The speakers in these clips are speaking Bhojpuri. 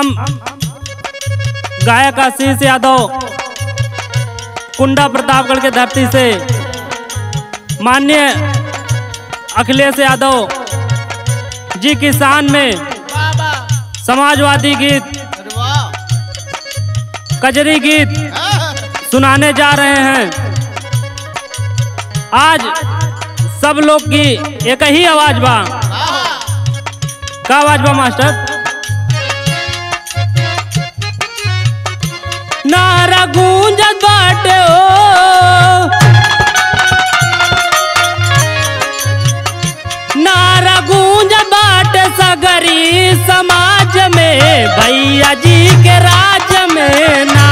हम गायक आशीष यादव कुंडा प्रतापगढ़ के धरती से माननीय अखिलेश यादव जी किसान में बाबा समाजवादी गीत अरे वाह कजरी गीत हाँ, सुनाने जा रहे हैं आज सब लोग की एक ही आवाज बा हाँ, का आवाज बा मास्टर नारा गूंजत बाटे ओ नारा गूंजत बाटे सगरी समाज में भैया जी के राज में ना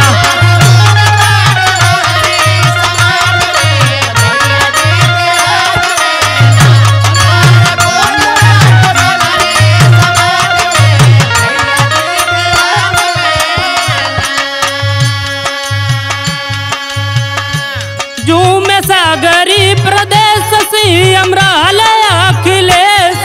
झूम सागरी प्रदेश सीएम रहल अखिलेश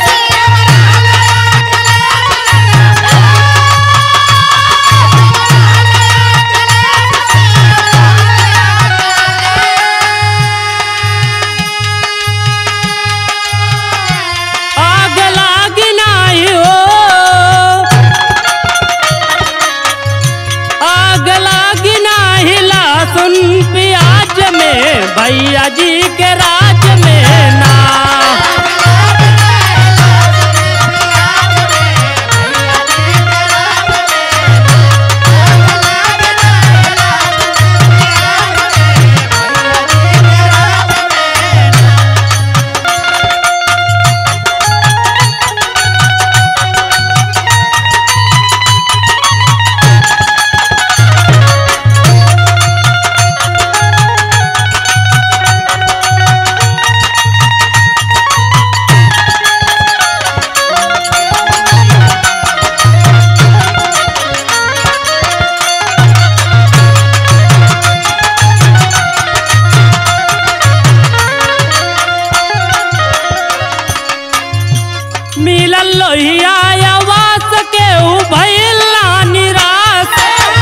आग लागी नाही हो आग लागी नाही लहसुन प्याज में भैया जी के राज में ना मिलल लोहिया आवास के उ भैला निराश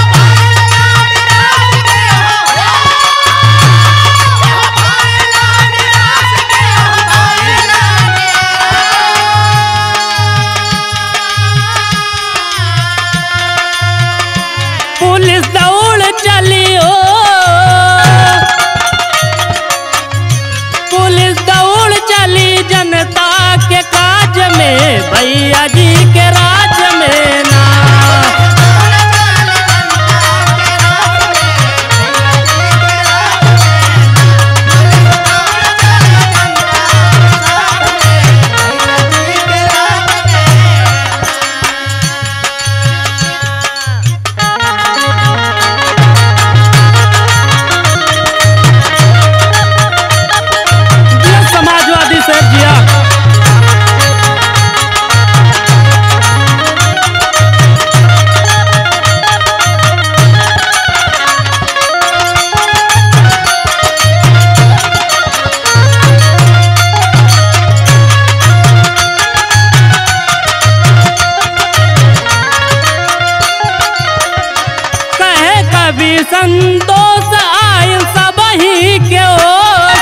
पुलिस दौड़ चली हो पुलिस दौड़ चली जनता के काज में भैया जी के राज में ना जिया समाजवादी सर जिया कहे कवि संतोष आय सब ही के ओर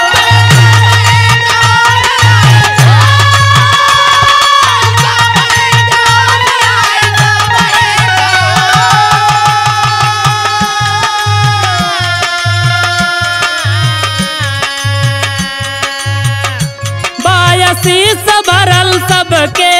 बायसी से भरल सबके